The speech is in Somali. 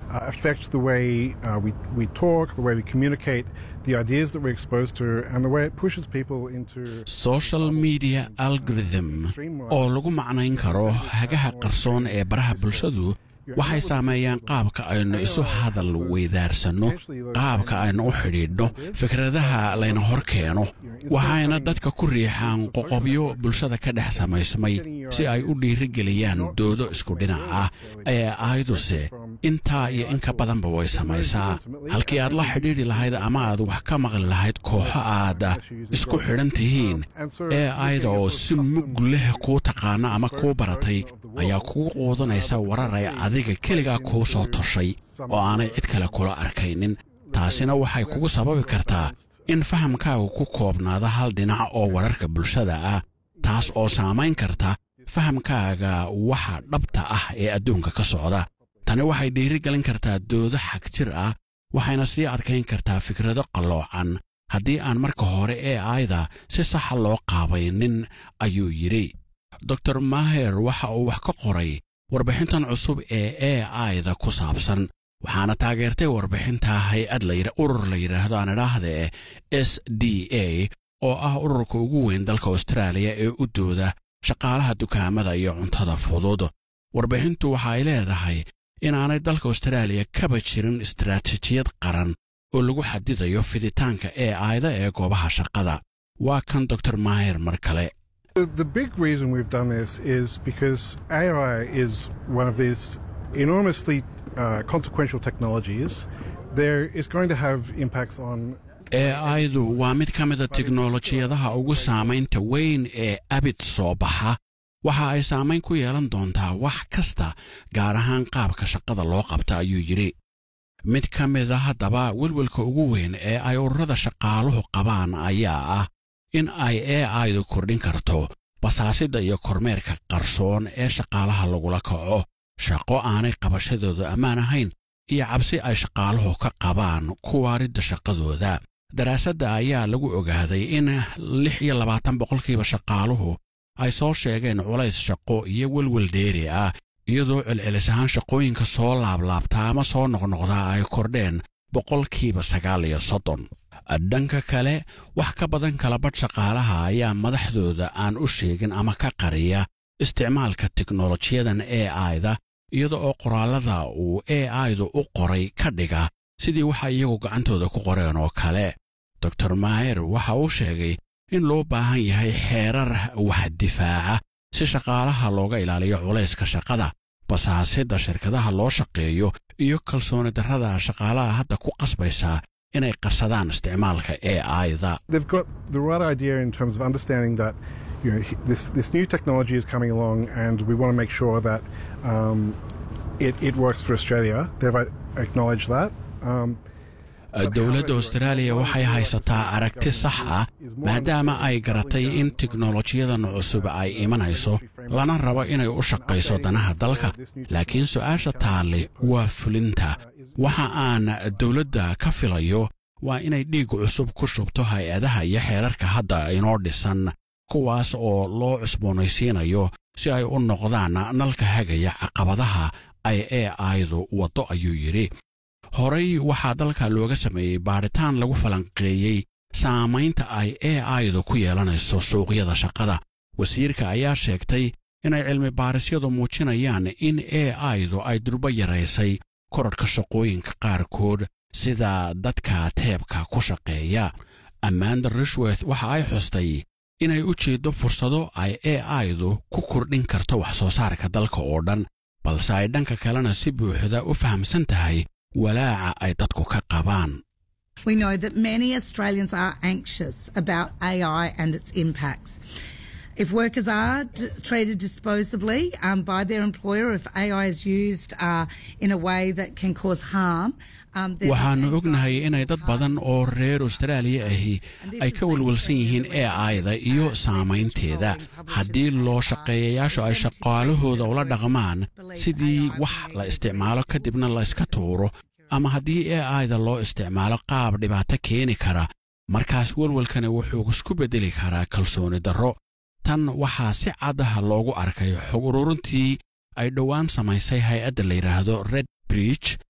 uh, affect the way uh, we, we talk, the way we communicate, the ideas that we're exposed to, and the way it pushes people into. social media algorithm oo lagu macnayn karo hagaha qarsoon ee baraha bulshadu waxay saameeyaan qaabka aynu isu hadal weydaarsanno qaabka aynu u xidhiidhno fikradaha layna hor keeno waxayna dadka ku riixaan qoqobyo bulshada ka dhex samaysmay si ay u dhiirigeliyaan doodo isku dhinac ah ee ayduse intaa iyo in ka badanba way samaysaa halkii aad la xidhiidhi lahayd ama aad wax ka maqli lahayd kooxo aad isku xidhan tihiin ee ayda oo si mug leh kuu taqaana ama kuu baratay ayaa kugu quudanaysa warar ay adiga keligaa kuu soo toshay oo aanay cid kale kula arkaynin taasina waxay kugu sababi kartaa in fahamkaagu ku koobnaado hal dhinac oo wararka bulshada ah taas oo saamayn karta fahamkaaga waxa dhabta ah ee adduunka ka socda tani waxay dhiirigelin kartaa doodo xag jir ah waxayna sii adkayn kartaa fikrado qalloocan haddii aan marka hore ee ayda si saxa loo qaabaynin ayuu yidhi dor maher waxa uu wax ka qoray warbixintan cusub ee e ayda ku saabsan waxaana taageertay warbixinta hay-ad urur la yidhaahdo aan idhaahdee s d a oo ah ururka ugu weyn dalka austraaliya ee u dooda shaqaalaha dukaamada iyo cuntada fudud warbixintu waxa ay leedahay inaanay dalka austraaliya kaba jirin istaraatiijiyad qaran oo lagu xadidayo fiditaanka ee ayda ee goobaha shaqada waa kan dor maher mar kale The big reason we've done this is because AI is one of these enormously uh, consequential technologies. There is going to have impacts on ee aydu waa mid ka mida tiknolojiyadaha ugu saamaynta weyn ee abid soo baxa waxa ay saamayn ku yeelan doontaa wax kasta gaar ahaan qaabka shaqada loo qabta ayuu yidhi mid ka mida haddaba welwelka ugu weyn ee ay ururada shaqaaluhu qabaan ayaa ah in ay ee aydu kordhin karto basaasidda iyo kormeerka qarsoon ee shaqaalaha lagula kaco shaqo aanay qabashadoodu ammaan ahayn iyo cabsi ay shaqaaluhu ka qabaan kuwaaridda shaqadooda daraasadda ayaa lagu ogaaday in lix iyo labaatan boqolkiiba shaqaaluhu ay soo sheegeen culays shaqo iyo welwel dheeri ah iyadoo celcelis ahaan shaqooyinka soo laablaabtaa ama soo noqnoqdaa ay kordheen boqolkiiba sagaal iyo soddon dhanka kale wax ka badan kalabadh shaqaalaha ayaa madaxdooda aan u sheegin ama ka qariya isticmaalka teknolojiyadan e ayda iyada oo qoraallada uu e aydu u qoray ka dhiga sidii waxa iyagu gacantooda ku qoreen oo kale dor maher waxa uu sheegay in loo baahan yahay xeerar wax difaaca si shaqaalaha looga ilaaliyo culayska shaqada basaasidda shirkadaha loo shaqeeyo iyo kalsooni darrada shaqaalaha hadda ku qasbaysa inay qarsadaan isticmaalka e ayda they've got the right idea in terms of understanding that you know this this new technology is coming along and we want to make sure that um, it, it works for Australia. They've acknowledged that. Um, dowladda austraaliya waxay haysataa aragti sax ah maadaama ay garatay in teknolojiyadan cusub ay imanayso lana rabo inay u shaqayso danaha dalka laakiin su'aasha taalle waa fulinta waxa aan dowladda ka filayo waa inay dhiig cusub ku shubto hay-adaha iyo xeerarka hadda inoo dhisan kuwaas oo loo cusboonaysiinayo si ay u noqdaan nalka hagaya caqabadaha ay ee aydu waddo ayuu yidhi horay waxaa dalka looga sameeyey baadhitaan lagu falanqeeyey saamaynta ay ee aydu ku yeelanayso suuqyada shaqada wasiirka ayaa sheegtay inay cilmi baarisyadu muujinayaan in ee aydu ay durbo yaraysay korarhka shaqooyinka qaarkood sida dadka teebka ku shaqeeya ammaanda rishworth waxa ay xustay inay u jeeddo fursado ay ee aydu ku kordhin karto wax soo saarka dalka oo dhan balse ay dhanka kalena si buuxda u fahamsan tahay walaaca ay dadku ka qabaan We know that many Australians are anxious about AI and its impacts. If workers are d- treated disposably um, by their employer, if AI is used uh, in a way that can cause harm, um, then waxaannu ognahay inay dad badan oo reer austraaliya ahi ay ka walwalsan yihiin e ayda iyo saamaynteeda haddii loo shaqeeyayaashu ay shaqaalahooda ula dhaqmaan sidii wax la isticmaalo kadibna la iska tuuro ama haddii e ayda loo isticmaalo qaab dhibaato keeni kara markaas walwalkani wuxuu isku beddeli karaa kalsooni darro tan waxaa si caddaha loogu arkay xog ururintii ay dhowaan samaysay hay-adda la yidhaahdo red bridge